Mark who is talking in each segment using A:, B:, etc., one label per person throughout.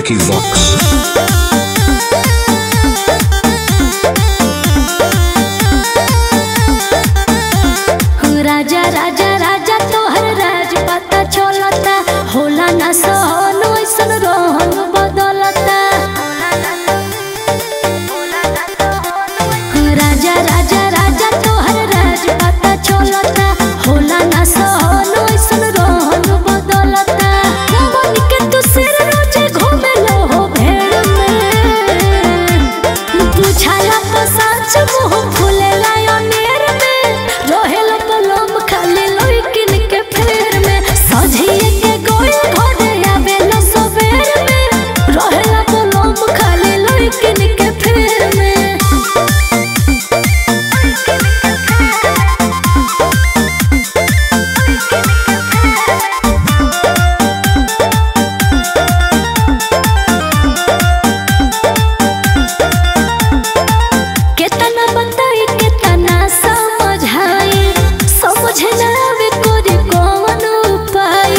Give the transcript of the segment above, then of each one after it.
A: Vicky Vox.
B: राजा राजा राजा तोहर राज पता चलता होला ना सहन ऐसन रोहन बदलता राजा राजा राजा तोहर राज पता चलता होला ना सहन ऐसन रोहन बदलता बन के तू सिर रोजे घूमे लो हो भेड़ में बुझाला तो सच मुंह फुलेला अनेर में रहेला पलम खाली लइकिन के फेर में सझिए के गोल घरे आवेला सबेर में रहेला पलम खाली लइकिन के फेर में केतना बताई केतना समझाई समझ ना आवे कोरी कौन उपाय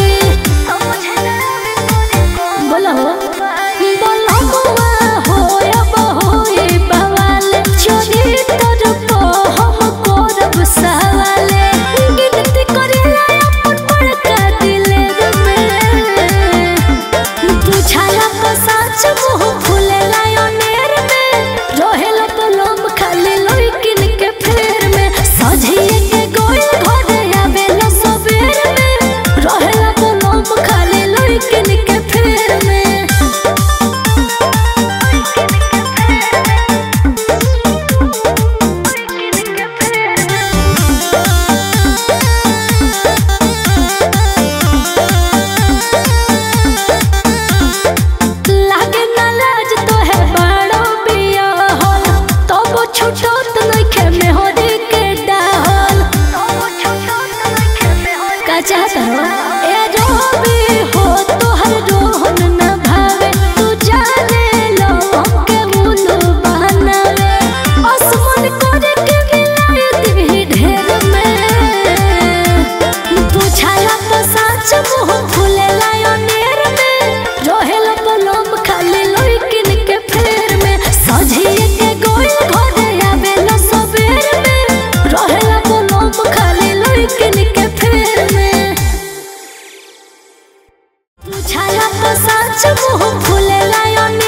B: बोला हो बोला हुआ हो अब होए बवाल चोरी तोर को हम करब सवाले गिनती करेला अपन बड़का दिलेर में बुझाला तो सच मुंह फुलेला अनेर में रहेला पलम खाली लइकिन के फेर में सझिए के गोल घरे आवेला सबेर में रहेला पलम खाली लइकिन के फेर में लागे ना लाज तो है बड़ो बिया होल तब छुटत नइखे मेहरी के डाल का चाहत हो ए रोबी हो तोहर रोहन न भावे तू जाने लो हमके मुनु बनावे आसमान करे के मिलाए दी ढेर में बुझाला तो सच मुंह फुलेला अनेर में रहेला पलम खाली लइकिन के फेर में सझिए के गोल घरे आवेला सबेर में रहेला पलम खाली लइकिन के फेर में बुझाला तो सच मुंह फुलेला अनेर